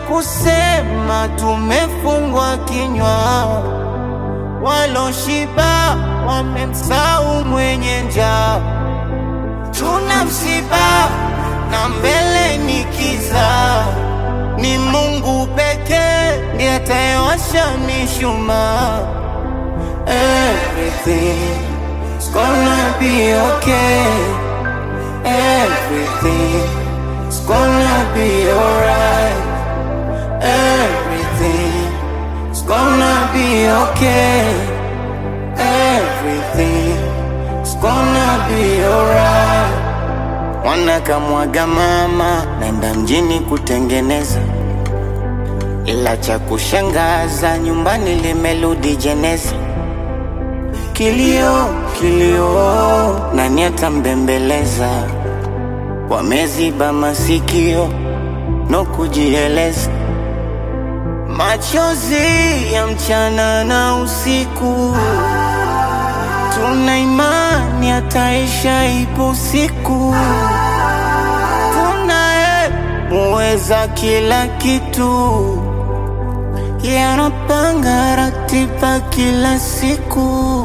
kusema tumefungwa kinywa, waloshiba wamemsahau mwenye njaa. Tuna msiba na mbele ni kiza, ni Mungu pekee ndiye atayewasha mishumaa. Everything's gonna be okay. Everything's gonna be alright. Everything's gonna be okay. Everything's gonna be alright. Mwana kamwaga mama, naenda mjini kutengeneza, ila cha kushangaza nyumbani limerudi jeneza. Kilio, kilio, nani atambembeleza? Wameziba masikio no kujieleza, machozi ya mchana na usiku, tuna imani ataisha, ipo siku, tunaye muweza kila kitu, yanapanga ratiba kila siku.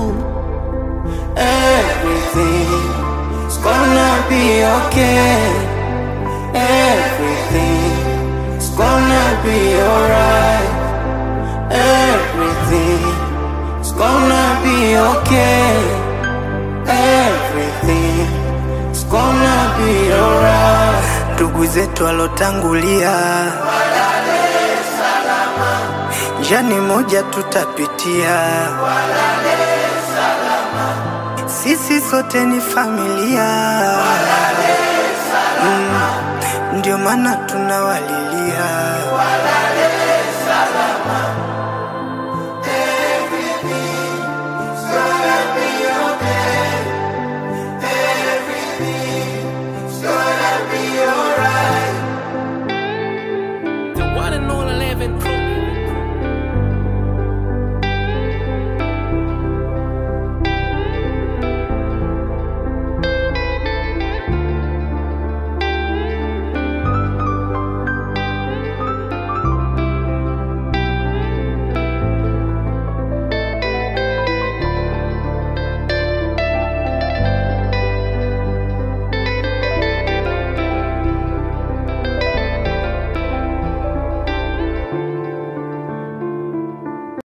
Everything's gonna be okay. Everything's gonna be alright. Everything's gonna be okay. Everything's gonna be alright. ndugu zetu walotangulia, njani moja tutapitia, sisi sote ni familia, mm, ndio maana tunawalilia.